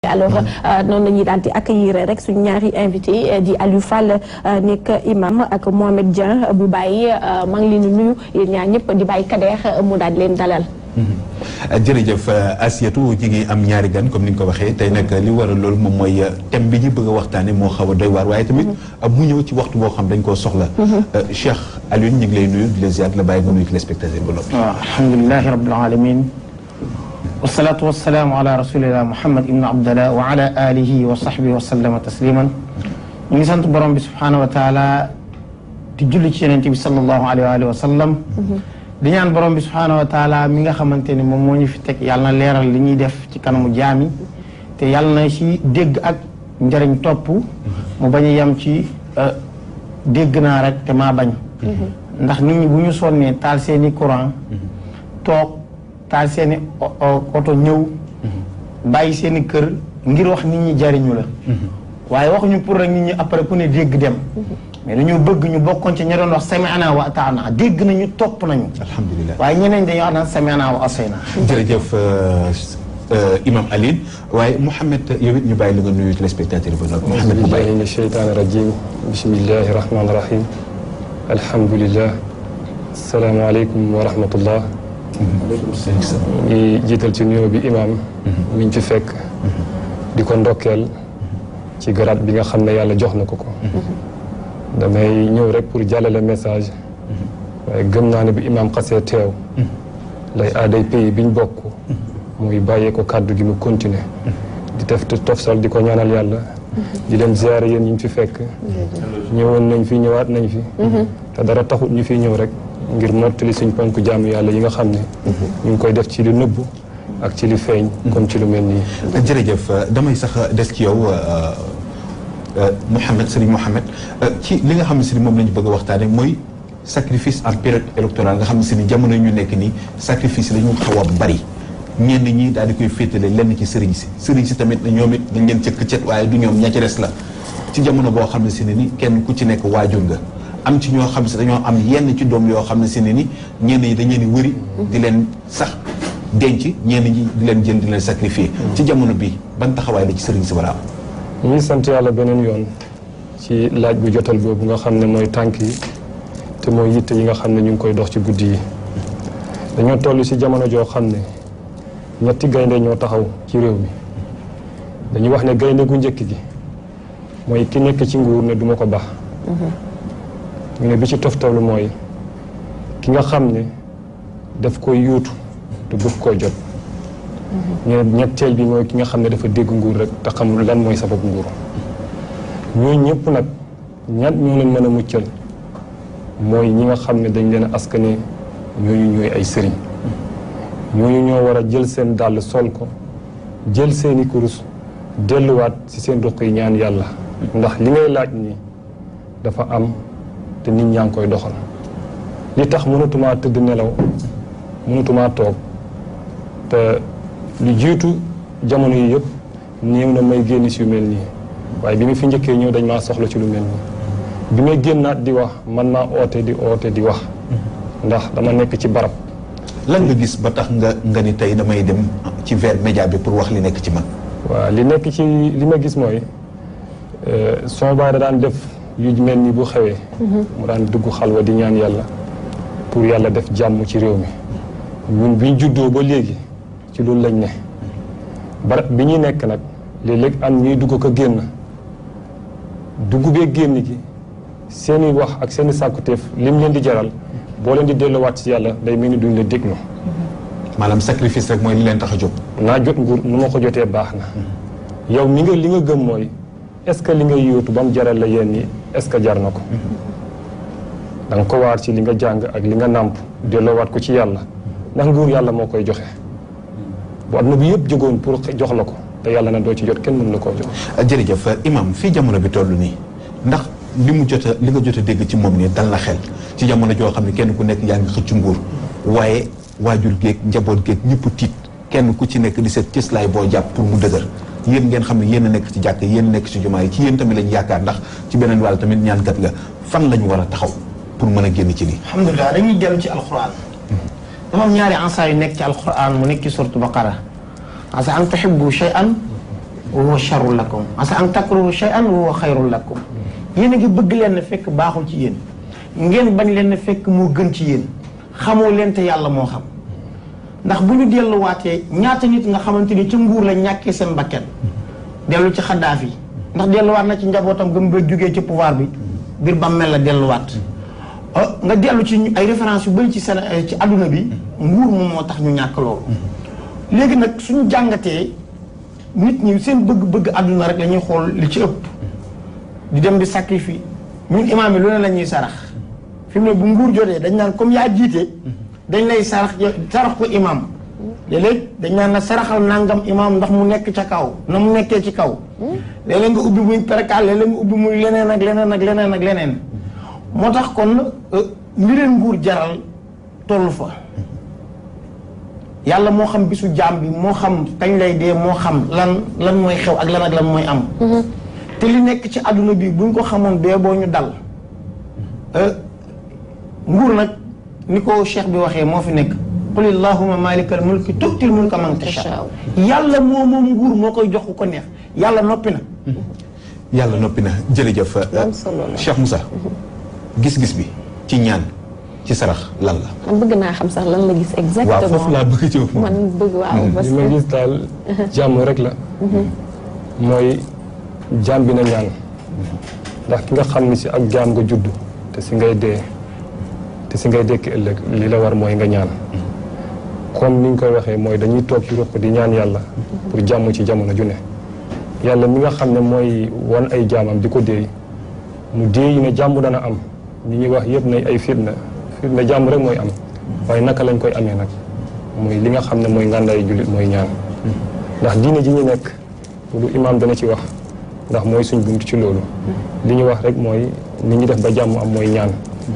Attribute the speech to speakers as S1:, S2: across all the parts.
S1: alors noonu la ñuy daal di accueillir rek suñu ñaari invité di Aliou Fall nekk imam ak Mohamed Dieng bu bàyyi maa ngi leen di nuyu yéen ñaar ñëpp di bàyyi Kader mu daal di leen dalal.
S2: jërëjëf Asietou ji ngi am ñaari gan comme ni nga ko waxee tey nag li waral loolu moom mooy thème bi ñu bëgg a waxtaane moo xaw a doy waar waaye tamit mu ñëw ci waxtu boo xam dañ koo soxla Cheikh Alioune ñu ngi lay nuyu di la ziar la bàyyi nga nuyu téléspectateur ba noppi
S3: waaw alhamdulilahi rabbil alamin wasalaatu wasalaamu ala rasulillah muhammad ibnu abdallah wa ala alihi wa sahbihi wa sallama tasliman ñu ngi sant borom bi subhanahu wa taala di julli ci yonent bi sallallahu alayhi wa sallam di ñaan borom bi subhaanahu wa taala mi nga xamante ni moom moo ñu fi teg yàlla na leeral li ñuy def ci kanamu jaami te yàlla na ci dégg ak njëriñ topp mu bañ a yem ci dégg naa rek te maa bañ ndax nit ñi bu ñu sonnee taal seeni courant toog taal seeni oto ñëw bàyyi seeni kër ngir wax nit ñi jariñu la waaye waxuñu pour rek nit ñi après ku ne dégg dem mais dañoo bëgg ñu bokkoon ci ña doon wax sami'na wa ata'na dégg nañu topp nañu.
S2: alhamdulilah
S3: waaye ñeneen dañoo wax naan sami'na wa asayna.
S2: jërëjëf imam Alioune waaye Mouhamed yow it ñu bàyyi la nga nuyu téléspectateur yi ba noppi. Mouhamed bu bàyyi
S4: min sheytaani rajim bismillahi rahmaani rahim alhamdulilah salaamaaleykum wa rahmatullah. ngi jiital ci nuyoo bi imam mi ñu fi fekk. di ko ndokkeel ci garaat bi nga xam ne yàlla jox na ko ko. damay ñëw rek pour jàllale message waaye gëm naa ne bi imaam xasee teew lay aaday pays biñ bokk muy bàyyee ko kàddu gi mu continuer di def tofsal di ko ñaanal yàlla di leen ziare yéen ñu fi fekk ñëwoon nañ fi ñëwaat nañ fi te dara taxut ñu fi ñëw rek ngir mottali suñ ponk jaamu yàlla yi nga xam ne ñu ngi koy def ci lu nëbb ak ci lu feeñ comme ci lu mel nii
S2: jërëjëf damay sax des ci yow Mouhamed Serigne Mouhamed ci li nga xam ne si ni moom la ñu bëgg a waxtaane mooy sacrifice en période électorale nga xam ne si ni jamono ñu nekk nii sacrifice la ñu xaw a bari ñenn ñi daal di koy féetale lenn ci sëriñ si sëriñ si tamit ñoom it dañ leen cëkk cet waaye du ñoom ña ci des la ci jamono boo xam ne si ne ni kenn ku ci nekk waajur nga am ci ñoo xam ne si dañoo am yenn ci doom yoo xam ne si ne ni ñenn ñi dañ leen di wëri di leen sax denc ñenn ñi di leen jël di leen sacrifier ci jamono bi ban taxawaay la ci sëriñ si war a am
S4: ñu ngi sant yàlla beneen yoon ci laaj bu jotal boobu nga xam ne mooy tànk yi te mooy yitte yi nga xam ne ñu ngi koy dox ci guddi yi dañoo toll ci jamono joo xam ne ñetti gaynde ñoo taxaw ci réew mi dañuy wax ne gaynde gu njëkk gi mooy ki nekk ci nguur ne duma ko baax ñu ne bi ci toftalu mooy ki nga xam ne daf koy yuutu te bëgg koo jot ñu ne ñetteel bi mooy ki nga xam ne dafa dégg nguur rek te xamul lan mooy sababu nguur ñooñu ñëpp nag ñat ñoo leen mën a muccal mooy ñi nga xam ne dañ leen a askane ñooñu ñooy ay sëriñ ñooñu ñoo war a jël seen dàll sol ko jël seeni kurus delluwaat ci seen ruq yi ñaan yàlla ndax li ngay laaj nii dafa am te nit ñaa ngi koy doxal li tax mënatumaa tëdd nelaw mënatumaa toog te lu jiitu jamono yi yëpp néew na may génn si yu mel nii waaye bi ma fi njëkkee ñëw dañ maa soxla ci lu mel nii bi may génnaat di wax man maa oote di oote di wax ndax dama nekk ci barab
S2: lan nga gis ba tax nga nga ni tey damay dem ci vers média bi pour wax li nekk ci man
S4: waaw li nekk ci li ma gis mooy son baay da daan def yu mel ni bu xewee mu daan dugg xalwa di ñaan yàlla pour yàlla def jàmm ci réew mi ñun biñ juddoo ba léegi ci loolu lañ ne barab bi ñuy nekk nag léeg-léeg am ñuy dugg ko génn dugg bee génn gi seeni wax ak seeni sàkkuteef lim leen di jaral boo leen di delluwaat ci yàlla day mel ni duñ la déglu
S2: maanaam sacrifice rek mooy li leen tax a jóg
S4: naa jot nguur nu ma ko jotee baax na yow mi nga li nga gëm mooy est-ce que li nga yóotu ba mu jaral la yéen ñi est-ce que jar na ko da nga ko waar ci li nga jàng ak li nga nàmp delloowaat ko ci yàlla ndax nguur yàlla moo koy joxe bu àdduna bi yëpp jógoon pour jox la ko te yàlla na doo ci jot kenn mën la koo jox
S2: jërëjëf imam fii jamono bi toll nii ndax li mu jot a li nga jot a dégg ci moom nii dal na xel ci jamono joo xam ne kenn ku nekk yaa ngi xëcc nguur waaye waajur géeg njaboot géeg ñëpp tiit kenn ku ci nekk di seet cëslaay boo jàpp pour mu dëgër yéen ngeen xam ne yéen a nekk ci jàkk yéen nekk ci jumaa yi ci yéen tamit lañ yaakaar ndax ci beneen wàll tamit ñaankat nga fan lañu war a taxaw pour mën a génn ci lii
S3: alhamdulilah dañuy dellu ci alquran dafa am ñaari ansa yu nekk ci alquran mu nekk ci suratu baqara asa an tuhibbu shay'an wa huwa charrun lakum asa an takrahu shay'an wa huwa xayrun lakum yéen a ngi bëgg leen fekk baaxul ci yéen ngeen bañ leen fekk moo gën ci yéen xamoo leen te yàlla moo xam ndax bu ñu delluwaatee ñaata nit nga xamante ni ca nguur la ñàkkee seen bakkan dellu ci xaddaaf yi ndax delluwaat na ci njabootam gëm ba jógee ci pouvoir bi biir bàmmeel la delluwaat nga dellu ci ay référence yu bëri ci seen ci adduna bi nguur moom moo tax ñu ñàkk loolu léegi nag suñu jàngatee nit ñi seen bëgg-bëgg adduna rek la ñuy xool li ci ëpp di dem di sacrifice ñun imaam yi lu ne la ñuy sarax fi mu ne bu nguur jotee dañ naan comme yaa jiite dañ lay sarax sarax ko imaam léeg-léeg dañ naan la saraxal nangam imaam ndax mu nekk ca kaw na mu nekkee ci kaw léeg-léeg nga ubbi muy perkal léeg-léeg nga ubbi muy leneen ak leneen ak leneen ak leneen moo tax kon li leen nguur jaral toll fa yàlla moo xam bisu jaam bi moo xam kañ lay dee moo xam lan lan mooy xew ak lan ak lan mooy am te li nekk ci àdduna bi buñ ko xamoon bee boo ñu dal nguur nag ni ko cheikh bi waxee moo fi nekk qul illahuma malikal mulki tu'til mulka man tasha yàlla moo moom nguur moo koy jox ku ko neex yàlla noppi na
S2: yàlla noppi na jërëjëf Cheikh Moussa gis-gis bi ci ñaan ci sarax lan la
S1: man bëgg naa xam sax lan la gis exactement
S2: waaw foofu laa bëgg ci
S1: man bëgg waaw parce
S4: li ma
S1: que
S4: gis daal jàmm rek la mooy jaam bi na ñaan ndax ki nga xam ni si ak jaam nga judd te si ngay dee te si ngay dekki ëllëg li la war mooy nga ñaan comme ni ñu koy waxee mooy dañuy toog ci ruq di ñaan yàlla pour jàmm ci jamono ju ne yàlla mi nga xam ne mooy wan ay jaamam di ko déey mu déey ne jàmm dana am ñi ñuy wax yëpp nay ay fitna fitna jàmm rek mooy am waaye naka lañ koy amee nag mooy li nga xam ne mooy ngàndaay jullit mooy ñaan ndax diine ji ñu nekk lu imaam dana ci wax ndax mooy suñ bunt ci loolu li ñu wax rek mooy ni ñu def ba jàmm am mooy ñaan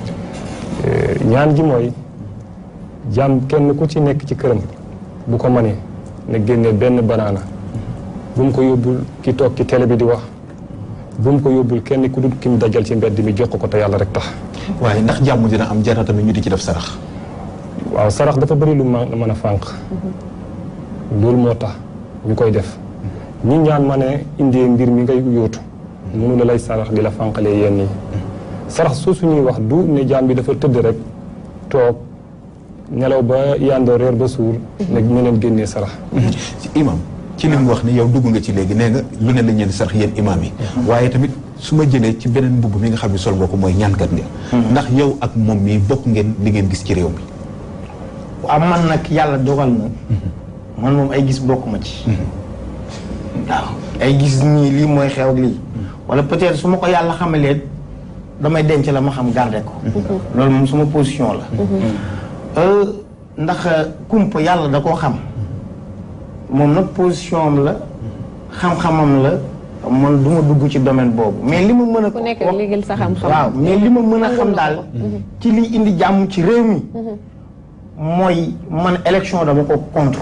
S4: ñaan ji mooy jàmm kenn ku ci nekk ci këram bu ko mënee ne génnee benn banaana bu mu ko yóbbul ki toog ci télé bi di wax bu mu ko yóbbul kenn ku dul ki mu dajal ci mbedd mi jox ko te yàlla rek tax
S2: waaye ndax jàmm dina am jar na tamit ñu di ci def sarax
S4: waaw sarax dafa bëri lu ma mën a fànq loolu moo tax ñu koy def ñi ñaan ma ne indee mbir mi ngay yóotu mënu la lay sarax di la fànqalee yenn yi sarax soo suñuy wax du ne jaam bi dafa tëdd rek toog nelaw ba yàndoo reer ba suur ne ñu leen génnee sarax
S2: imam ci li mu wax ni yow dugg nga ci léegi nee nga lu ne la ñeen sarax yéen imam yi waaye tamit su ma jëlee ci beneen mbubb mi nga xam ne sol nga ko mooy ñaankat nga ndax yow ak moom mii bokk ngeen li ngeen gis ci réew mi
S3: waaw man nag yàlla dogal na man moom ay gis bokkuma ci waaw ay gis nii lii mooy xew ak lii wala peut-être su ma ko yàlla xamalee damay denc la ma xam garder ko loolu moom suma position la ndax kumpa yàlla da koo xam moom nag position am la xam-xamam la man du ma dugg ci domaine boobu mais li ma mën a
S1: ku nekk léegi sa xam-xam
S3: waaw mais li ma mën a xam daal ci liy indi jàmm ci réew mi mooy man élection dama ko contre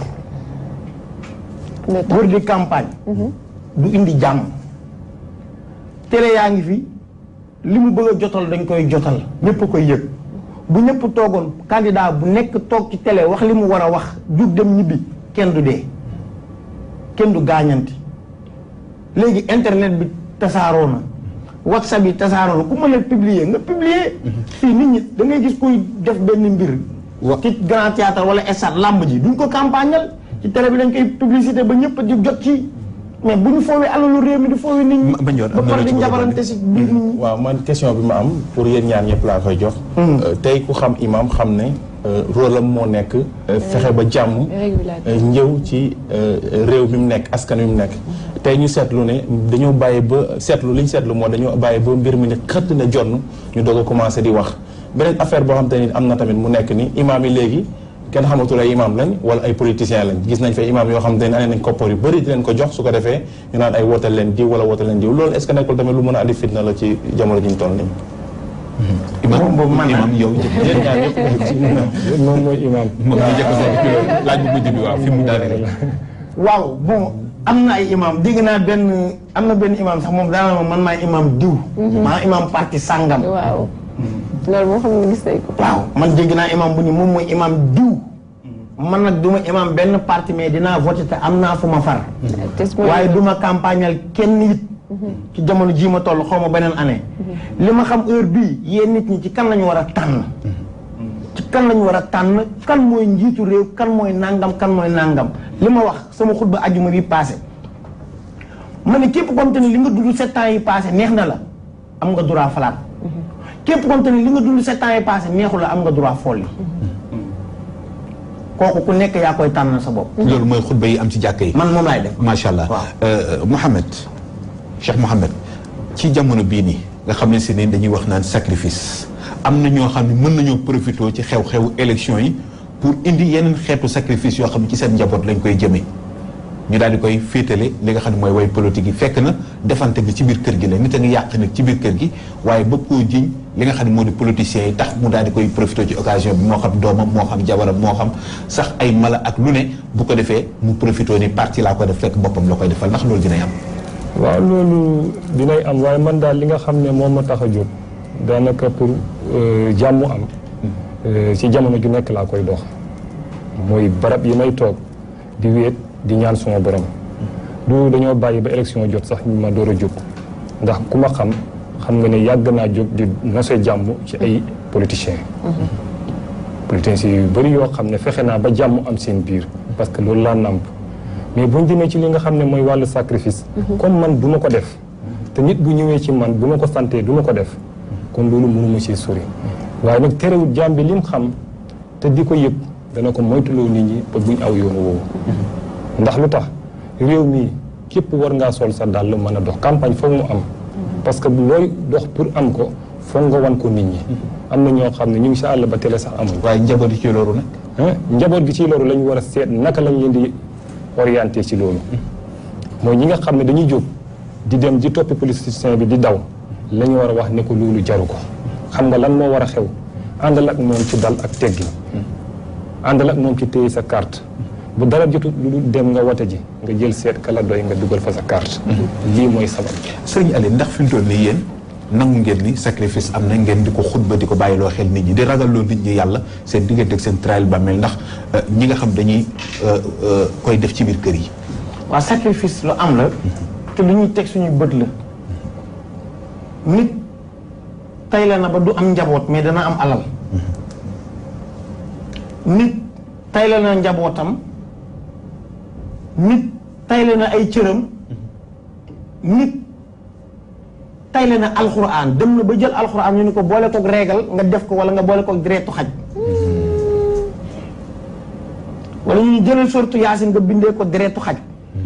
S3: wër di campagne du indi jàmm télé yaa ngi fi li mu bëgg a jotal dañ koy jotal ñëpp a koy yëg bu ñëpp toogoon candidat bu nekk toog ci télé wax li mu war a wax jug dem ñibbi kenn du dee kenn du gaañanti léegi internet bi tasaaroo na whatsapp yi tasaaroo na ku mën a publier nga publier fii nit ñi da ngay gis kuy def benn mbir ci grand théâtre wala stade làmb ji duñ ko campagnal ci télé bi dañ koy publicité ba ñëpp di jot ci mais bu ñu foowee alalu réew mi di foowee nit ñi
S2: Ma Ndione,
S3: ba
S2: am na
S3: pare
S2: lu
S3: di
S2: ci bëgg a
S3: njabarante si biir nit ñi
S5: waaw man question bi ma am pour yéen ñaan ñëpp laa koy jox. tey ku xam imam xam ne rôle am moo nekk. fexe ba jàmm.
S1: régulateur.
S5: ñëw ci réew mi mu nekk askan wi mu nekk. tey ñu seetlu ne dañoo bàyyi ba seetlu li ñu seetlu moo dañoo bàyyi ba mbir mi ne xëtt na jonn ñu doog a commencé di wax. beneen affaire boo xam te ni am na tamit mu nekk ni imam yi léegi kenn xamatul ay imam lañ wala ay politiciens lañ gis nañ fa imam yoo xam te ne ane nañ koppar yu bëri di leen ko jox su ko defee ñu naan ay wootal leen diw wala wootal leen diw loolu est ce que nekkul tamit lu mën a andi fitna la ci jamono ji ñu toll nii.
S2: imam
S3: boobu man
S2: imam yow
S5: yéen ñaar ñëpp
S4: moom mooy imaam
S2: moom ñu jëkk seen ci loolu laaj bu mujj bi waaw fi mu daanee
S3: waaw bon am na ay imam dégg naa benn am na benn imam sax moom daana ma man maay imam diw maa imam parti sàngam
S1: waaw loolu moo xam ne gis nañ ko
S3: waaw man dégg naa imam bu ni moom mooy imam diw man nag du ma imam benn parti mais dinaa voté te am naa fu ma far
S1: Tes mooy-
S3: waaye du ma campagnal kenn it ci jamono jii ma toll xaw ma beneen année li ma xam heure bii yéen nit ñi ci kan lañu war a tànn ci kan lañu war a tànn kan mooy njiitu réew kan mooy nangam kan mooy nangam li ma wax sama xutba ajjuma bi passé ma ne képp comme te ne li nga dund sept ans yi passé neex na la am nga droit falaat képp comme te ne li nga dund sept ans yi passé neexu la am nga droit folli kooku ku nekk yaa koy tànnal sa bopp
S2: loolu mooy xutba yi am ci jàkka yi
S3: man moom laay def
S2: macha allah
S3: Waaw.
S2: Euh, Mouhamed Cheikh Mouhamed ci jamono bii nii nga xam ne si ne dañuy wax naan sacrifice am na ñoo xam ne mën nañoo profité ci xew-xewu élection yi pour indi yeneen xeetu sacrifice yoo xam ne ci seen njaboot lañ koy jëmee ñu daal di koy féetale li nga xam ne mooy way politique yi fekk na defante gi ci biir kër gi la nit a ngi yàq nit ci biir kër gi waaye bëgg koo jiñ li nga xam ne moo di politiciens yi tax mu daal di koy profité ci occasion bi moo xam doomam moo xam jabaram moo xam sax ay mala ak lu ne bu ko defee mu profité ni parti laa ko def fekk boppam la koy defal ndax loolu dinay am
S4: waaw loolu dinay am waaye man daal li nga xam ne moom ma tax a jóg daanaka pour euh, jàmm am euh, ci jamono ju nekk laa koy dox mooy barab yi may toog di wéet di ñaan suma borom du dañoo bàyyi ba élection jot sax ñu ma door a jóg ndax ku ma xam xam nga ne yàgg naa jóg di nose jàmm ci ay politiciens politiciens yu bëri yoo xam ne fexe naa ba jàmm am seen biir parce que loolu laa nàmp mais bu ñu demee ci li nga xam ne mooy wàllu sacrifice comme man du ma ko def te nit bu ñëwee ci man bu ma ko santee du ma ko def kon loolu mënuma ci sori waaye nag terewul jaam bi lim xam te di ko yëg dana ko moytuloo nit ñi ba buñ aw yoonu woowu ndax lu tax réew mi képp war ngaa sol sa dàll mën a dox campagne foog mu am parce que looy dox pour am ko foog nga wan ko nit ñi am na ñoo xam ne ñu ngi sa àll ba télé sax amuñ
S2: waaye njaboot yi ci loolu nag
S4: ah njaboot gi ci loolu la ñu war a seet naka lañ leen di orienté ci loolu mooy ñi nga xam ne dañuy jóg di dem di toppi politicien bi di daw la ñu war a wax ne ko loolu jaru ko xam nga lan moo war a xew àndal ak moom ci dal ak teggin àndal ak moom ci téye sa carte bu dara jotul lu dul dem nga wote ji nga jël seet kala doy nga dugal fa sa carte lii mooy sabab
S2: sëriñ Aliou ndax fi mu toll nii yéen nangu ngeen ni sacrifice am na ngeen di ko xutba di ko bàyyiloo xel nit ñi di ragalloo nit ñi yàlla seen diggante ak seen trail bàmmeel ndax euh, ñi nga xam dañuy euh, euh, koy def ci biir kër yi
S3: waa sacrifice lu am la te lu ñuy teg suñu bët la nit tay la na ba du am njaboot mais dana am alal nit tay la na njabootam nit tay la na ay cëram nit tay la na alxuraan dem na ba jël alxuraan ñu ni ko boole kook reegal nga def ko wala nga boole kook deretu xaj wala ñu jëlal sortu yaasin nga bindee ko deretu xaj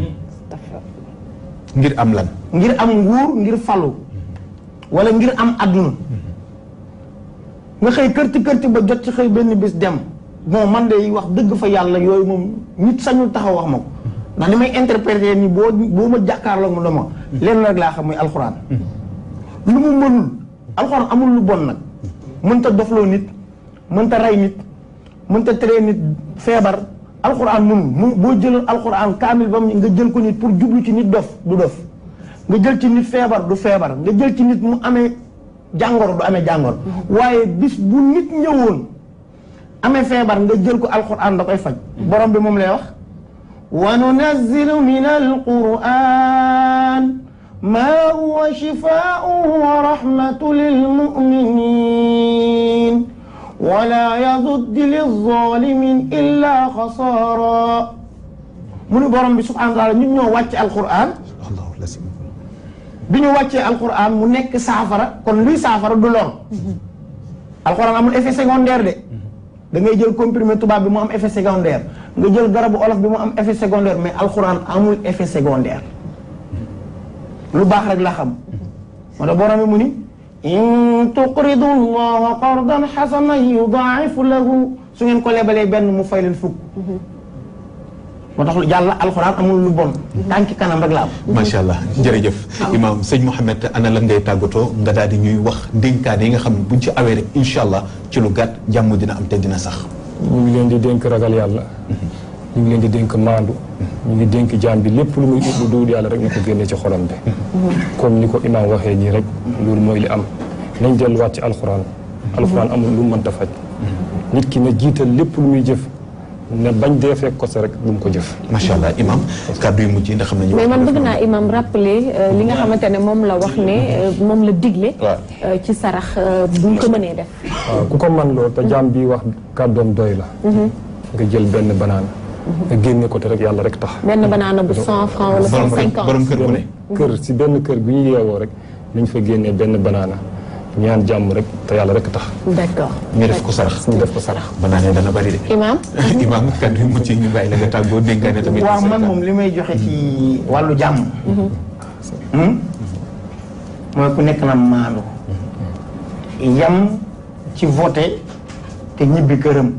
S2: ngir am lan
S3: ngir am nguur ngir falu wala ngir am adduna nga xëy kërti kërti ba jot ci xëy benn bis dem bon man de wax dëgg fa yàlla yooyu moom nit sañul taxaw wax ma ko ndax ni may interpréter ni boo boo ma jàkkaarloog ma dama leen rek laa xam muy alxuraan lu mu mënul alxuraan amul lu bon nag mënta dofloo nit mënta rey nit mënta teree nit feebar alxuraan mënul mu boo jëloon alxuraan kaamil ba mu nga jël ko nit pour jublu ci nit dof du dof nga jël ci nit feebar du feebar nga jël ci nit mu amee jàngoro du amee jàngoro waaye bis bu nit ñëwoon amee feebar nga jël ko alxuraan da koy faj borom bi moom lay wax wa nunazzilu min alquran ma huwa shifaa'un wa rahmatu lilmuminin wala yazuddi lilzalimin illa xasaara mu ni borom bi subhanahu wa taala ñun ñoo wàcc alquran
S2: allahu lasim
S3: bi ñu wàccee alquran mu nekk saafara kon luy saafara du lor alquran amul effet secondaire de da ngay jël comprimé tubaab bi mu am effet secondaire nga jël garabu olof bi mu am effet secondaire mais alquran amul effet secondaire lu baax rek la xam moo tax borom bi mu ni in tuqridu allaha qardan xasanan yudaa'ifu lahu su ngeen ko lebalee benn mu fay leen fukk moo tax yàlla alxuraan amul lu bon tànki kanam rek la am
S2: macha allah jërëjëf imaam sëñ Mouhamed ana lan ngay tàggatoo nga daal di ñuy wax dénkaane yi nga xam ne buñ ci awee rek incha allah ci lu gàtt jàmm dina am te dina sax
S4: ñu ngi leen di dénk ragal yàlla ñu ngi leen di dénk maandu ñu ngi dénk jaam bi lépp lu muy ut lu dul yàlla rek na ko génne ci xolam bi comme ni ko imaam waxee nii rek loolu mooy li am nañ delluwaat ci alxuraan alxuraan amul lu mu mënta faj nit ki na jiital lépp lu muy jëf ne bañ dee fekk ko sa rek bu mu ko jëf
S2: macha allah imam kàddu yu mujj yi ndax xam nañu
S1: mais man
S2: waxtu
S1: bëgg
S2: bi
S1: naa imam rappeler euh, li nga xamante ne moom la wax ne euh, moom la digle
S5: waaw.
S1: euh, ci sarax euh, buñ ko mënee def
S4: waaw ku ko man loolu te jaam bi wax kàddoom doy la nga jël benn banaan nga génne ko te rek yàlla rek tax
S1: benn banaana bu 100 francs wala
S2: borom kër
S1: 150
S2: borom kër bu ne
S4: kër si benn kër gu ñu yeewoo rek nañ fa génnee benn banaana ñaan jàmm rek te yàlla rek tax
S1: d'accord
S2: ñu def ko sarax
S4: ñu def ko sarax
S2: ba naa ne dana bari de
S1: imam
S2: imam kàddu yu mujj yi ñu bàyyi la nga tàggoo dénkaane tamit
S3: waaw man moom li may joxe ci wàllu jàmm hmm? mooy ku nekk na maandu yam ci voté te ñibbi këram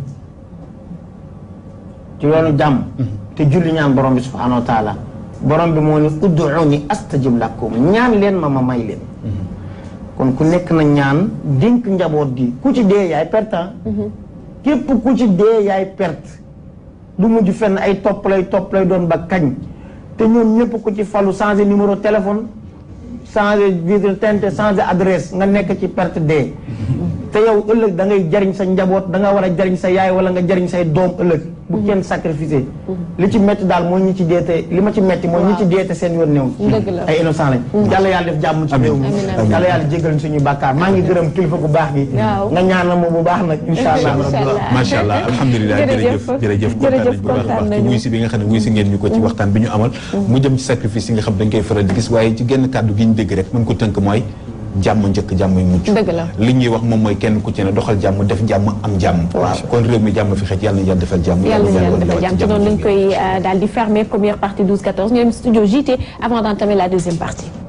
S3: ci yoonu jàmm te julli ñaan borom bi subhanahu wa taala borom bi moo ne ud'uuni astajib lakum ñaan leen ma ma may leen kon ku nekk na ñaan dénk njaboot gi ku ci dee yaay perte ah. képp ku ci dee yaay perte du mujj fenn ay topp lay topp lay doon ba kañ te ñoom ñëpp ku ci falu changer numéro téléphone changer vitre teinte changer adresse nga nekk ci perte dee te yow ëllëg da ngay jariñ sa njaboot da nga war a jariñ sa yaay wala nga jariñ say doom ëllëg bu kenn sacrifice li ci metti daal mooy ñi ci deete li ma ci metti mooy ñi ci deete seen yoon néew
S1: Dëgg la.
S3: ay innocent lañ yàlla yàlla def jàmm ci réew mi
S1: Amiin, amiin.
S3: yàlla yàlla jégal suñu bàkkaar maa ngi gërëm kilifa gu baax gi
S1: Waaw.
S3: nga ñaanal ma bu baax nag insha allah
S1: Incha allah.
S2: macha allah alhamdulilah jërëjëf jërëjëf kontaan nañ bu baax a baax ci
S1: nañu.
S2: wuy si bi nga xam ne wuy si ngeen ñu ko ci waxtaan bi ñu amal mu jëm ci sacrifice yi nga xam dañ koy faral di gis waaye ci genn kàddu gi ñu dégg rek mën ko tënk mooy jàmm njëkk jàmm yu mujj
S1: Dëgg la.
S2: li ñuy wax moom mooy kenn ku ci ne doxal jàmm def jàmm am jàmm
S1: Waaw.
S2: kon réew mi jàmm fi xëj yàlla na yàlla defal jàmm
S1: yàlla na yàlla
S2: na
S1: defal jàmm ci noonu lañ koy daal di fermer première partie 12 14 ñu dem studio JT avant d'entamer la deuxième partie